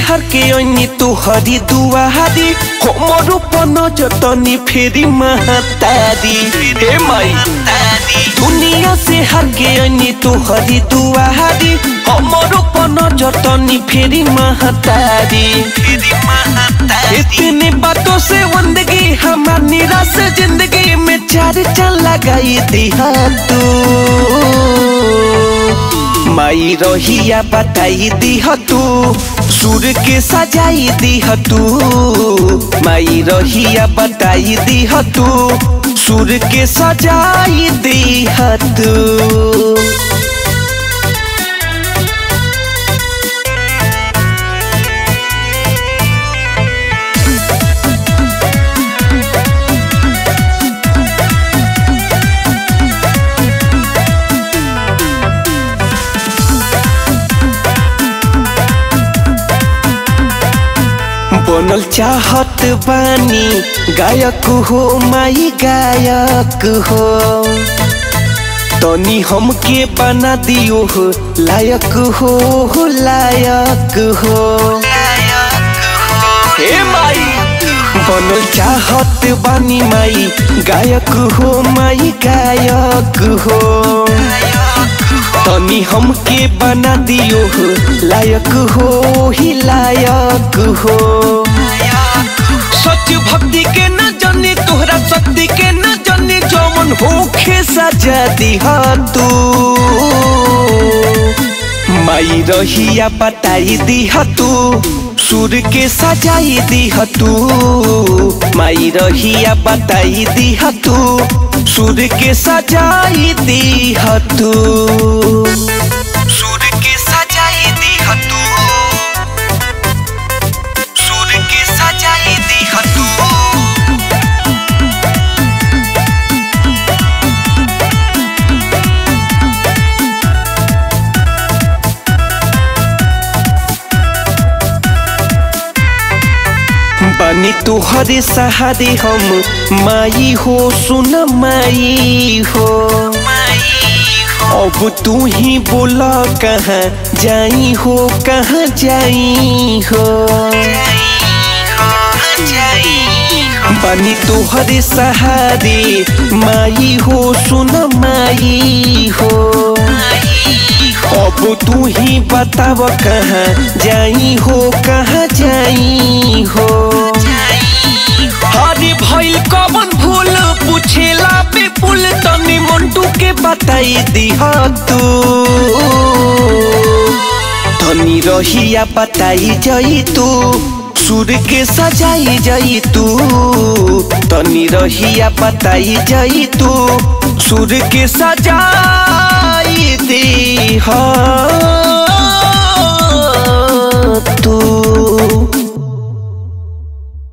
हर के अन्य तू हरी दुआरी हमर पन जतनी फेरी महतारी हे माई दुनिया से हर के अन्य तू हरी दुआरी हमर पन जतनी फेरी महतारी इतनी बातों से जिंदगी हमार निराश जिंदगी में चार चल लगाई दिया तू माई रहिया बताई दिह तू सुर के सजाई दिह तू माई रहिया बताई दिह तू सुर के सजाई दिह तू बनल चाहत बानी गायक हो माई गायक हो तनी हमके बना दियो हो लायक हो हो लायक हो हे माई बनल चाहत बानी माई गायक हो माई गायक हो तनी हमके बना दियो हो लायक हो ही लायक हो सच भक्ति के न जाने तोहरा शक्ति के न जाने जौन होखे सजा दिहा तू माई रहिया बताई दिहा तू सुर के सजाई दिह तू माई रहिया बताई दिह तू सुर के सजाई दिह तू सुर के सजाई दिह तू सुर के सजाई दिह तू बनी तुहरे सहारे हम माई हो सुन माई हो अब तू ही बोला कहाँ जाई हो कहाँ जाई हो बनी तुहरे सहारे माई हो सुन माई हो अब तू ही बताव कहाँ जाई हो कहाँ जाई हो हरे भइल कवन भूल पूछेला पे पुल तनी मंटू के बताई दिह तू तनी रहिया बताई जई तू सुर के सजाई जई तू तनी रहिया बताई जई तू सुर के सजाई दी